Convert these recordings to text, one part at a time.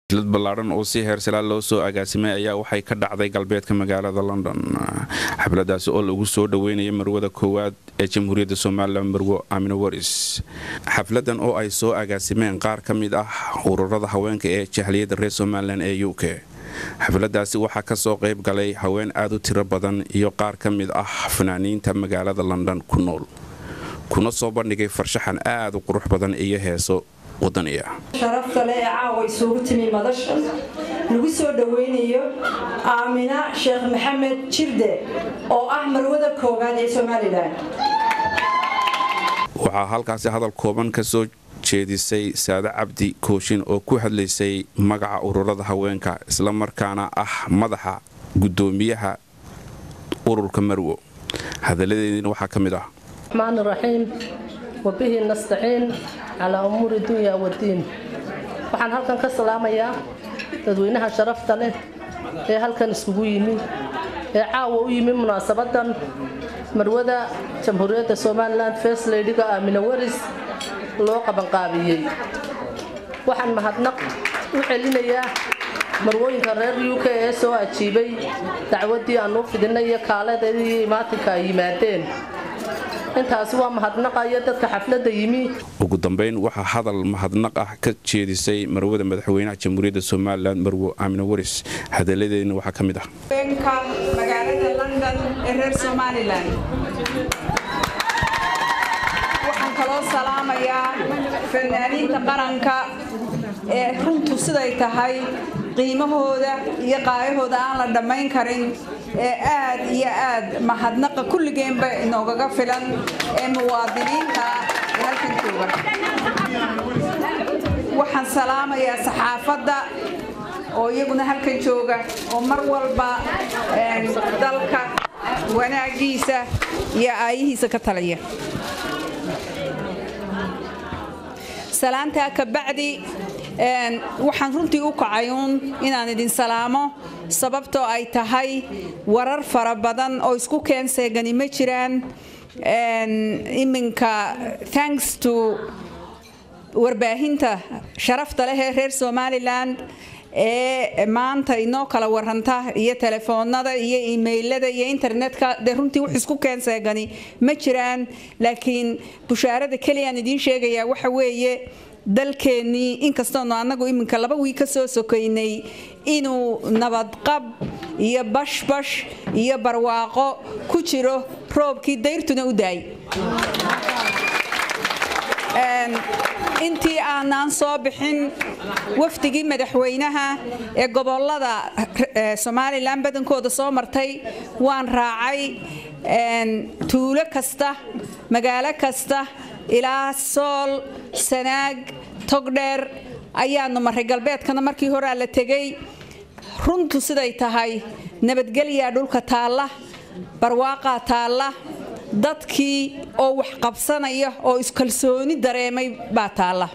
lad ballaadhan oo si heersalaa loo soo agaasimay ayaa waxay ka dhacday galbeedka magaalada london xafladaasi oo lagu soo dhoweynaya marwada koowaad ee jamhuuriyadda somalilan marwo amino waris xafladan oo ay soo agaasimeen qaar ka mid ah ururada haweenka ee jahliyadda reer somalilan ee u k xafladaasi waxaa ka soo qayb galay haween aad u tiro badan iyo qaar ka mid ah fanaaniinta magaalada london ku nool kuna soo bandhigay farshaxan aad u qurux badan iyo heeso sharafta le ee caawa isugu timi madasha lagu soo dhoweynayo aamina sheekh maxamed jirde oo ah marwada koowaad ee somalilan waxaa halkaasi hadal kooban ka soo jeedisay saade cabdi kooshin oo ku hadlaysay magaca ururada haweenka islamarkaana ah madaxa gudoomiyaha ururka marwo hadaladeediina waxaa ka mid ah wabihi nastaciin calaa umuuri dunya wadiin waxaan halkan ka salaamayaa dadweynaha sharafta leh ee halkan iskugu yimi ee caawa u yimi munaasabadan marwada jamhuuriyadda somalilan first leydiga aamina waris loo qabanqaabiyey waxaan mahadnaq u celinayaa marwooyinka reer u k ee soo ajiibay dacwadii aan u fidinay iyo kaaladeedii imaatinka ay yimaadeen intaasi waa mahadnaqayo dadka xaflada yimi ugu dambeyn waxaa hadal mahadnaq ah ka jeedisay marwada madaxweynaha jamhuuriyadda somalilan marwo aamino waris hadaladeedina waxaa ka mid ah haweenka magaalada london ee reer somalilan waxaan kaloo salaamayaa fanaaniinta qaranka ee runtu siday tahay qiimahooda iyo qaayahooda aan la dhammayn karin ee aad iyo aad mahadnaqa kulligeenba inoogaga filan ee muwaadiniinta ee halkan jooga waxaan salaamayaa saxaafadda oo iyaguna halkan jooga oo mar walba dalka wanaagiisa iyo aayihiisa ka talaya salaantaa kabacdi waxaan runtii u kacay uun inaan idin salaamo sababtoo ay tahay warar fara badan oo isku keenseegani ma jiraan iminka thanks to warbaahinta sharafta leh ee reer somalilan ee maanta inoo kala waranta iyo telefoonada iyo imailada iyo internetka dee runtii wax isku keenseegani ma jiraan laakiin bushaarada keliyaan idiin sheegayaa waxa weeye dalkeennii inkastoonu annagu iminka laba wii ka soo sokaynay inuu nabadqab iyo bashbash iyo barwaaqo ku jiro roobkii dayrtuna u daay intii aanaan soo bixin wafdigii madaxweynaha ee gobolada somalilan badankooda soo martay waan raacay tuulo kasta magaalo kasta ilaa sool sanaag togdheer ayaanu maray galbeedkana markii horaa la tegay runtu siday tahay nabadgelyaa dhulka taalla barwaaqaa taalla dadkii oo wax qabsanaya oo iskalsooni dareemay baa taalla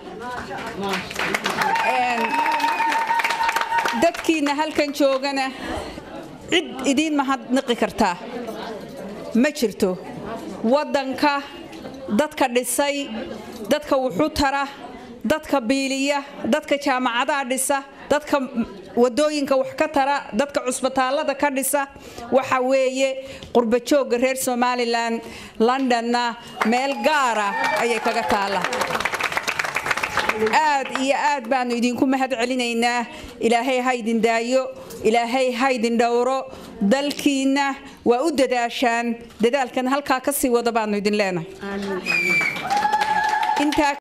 dadkiina halkan joogana cid idiin mahadnaqi kartaa ma jirto waddanka dadka dhisay dadka wuxu tara dadka biiliya dadka jaamacadaha dhisa dadka wadooyinka wax ka tara dadka cusbitaallada ka dhisa waxa weeye qurbajoogga reer somalilan londonna meel gaara ayay kaga taalla aad iyo aad baanu idinku mahad celinaynaa ilaahay haydin daayo ilaahay haydin dhowro dalkiinna waa u dadaashaan dadaalkan halkaa ka sii wada baanu idin leenahay